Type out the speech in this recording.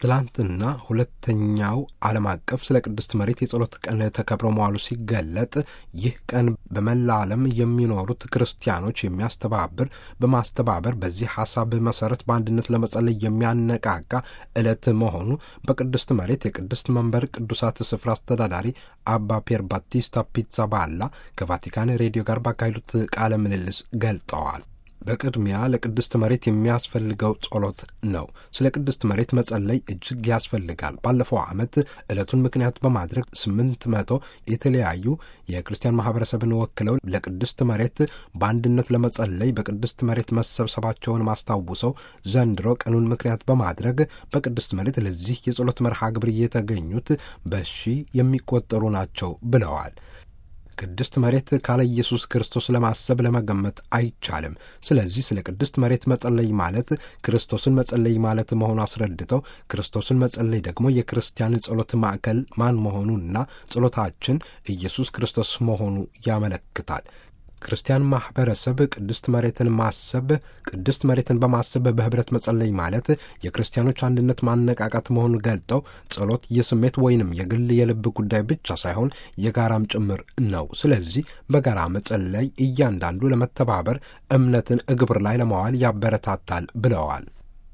ትላንትና ሁለተኛው ዓለም አቀፍ ስለ ቅድስት መሬት የጸሎት ቀን ተከብሮ መዋሉ ሲገለጥ ይህ ቀን በመላ ዓለም የሚኖሩት ክርስቲያኖች የሚያስተባብር በማስተባበር በዚህ ሐሳብ መሰረት በአንድነት ለመጸለይ የሚያነቃቃ ዕለት መሆኑ በቅድስት መሬት የቅድስት መንበር ቅዱሳት ስፍራ አስተዳዳሪ አባ ፔር ባቲስታ ፒዛ ባላ ከቫቲካን ሬዲዮ ጋር ባካሄዱት ቃለ ምልልስ ገልጠዋል። በቅድሚያ ለቅድስት መሬት የሚያስፈልገው ጸሎት ነው። ስለ ቅድስት መሬት መጸለይ እጅግ ያስፈልጋል። ባለፈው ዓመት ዕለቱን ምክንያት በማድረግ ስምንት መቶ የተለያዩ የክርስቲያን ማህበረሰብን ወክለው ለቅድስት መሬት በአንድነት ለመጸለይ በቅድስት መሬት መሰብሰባቸውን ማስታውሰው ዘንድሮ ቀኑን ምክንያት በማድረግ በቅድስት መሬት ለዚህ የጸሎት መርሃ ግብር የተገኙት በሺ የሚቆጠሩ ናቸው ብለዋል። ቅድስት መሬት ካለ ኢየሱስ ክርስቶስ ለማሰብ ለመገመት አይቻልም። ስለዚህ ስለ ቅድስት መሬት መጸለይ ማለት ክርስቶስን መጸለይ ማለት መሆኑ አስረድተው ክርስቶስን መጸለይ ደግሞ የክርስቲያን ጸሎት ማዕከል ማን መሆኑና ጸሎታችን ኢየሱስ ክርስቶስ መሆኑ ያመለክታል። ክርስቲያን ማህበረሰብ ቅድስት መሬትን ማሰብ ቅድስት መሬትን በማሰብ በህብረት መጸለይ ማለት የክርስቲያኖች አንድነት ማነቃቃት መሆኑን ገልጠው ጸሎት የስሜት ወይንም የግል የልብ ጉዳይ ብቻ ሳይሆን የጋራም ጭምር ነው። ስለዚህ በጋራ መጸለይ እያንዳንዱ ለመተባበር እምነትን እግብር ላይ ለማዋል ያበረታታል ብለዋል።